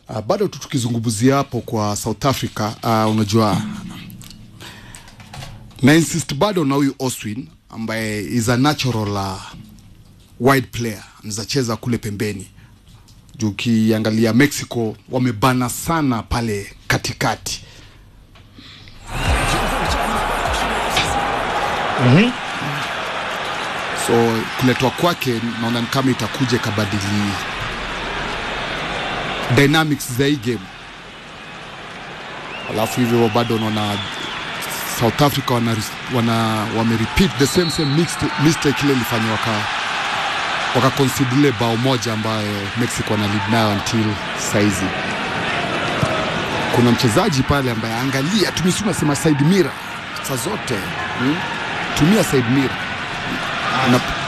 Uh, bado tu tukizungumzia hapo kwa South Africa uh, unajua na insist bado na huyu Oswin ambaye is a natural uh, wide player anaweza cheza kule pembeni juu ukiangalia Mexico wamebana sana pale katikati so kuletwa kwake naona ni kama itakuja ikabadili dynamics za hii game alafu hivyo bado unaona South Africa wana, wana wame repeat the same same mixed, mistake ile ilifanywa waka wakaconcede ile bao moja ambayo Mexico wana lead nayo until saizi. Kuna mchezaji pale ambaye angalia, tumisi unasema side mirror saa zote hmm? tumia side mirror na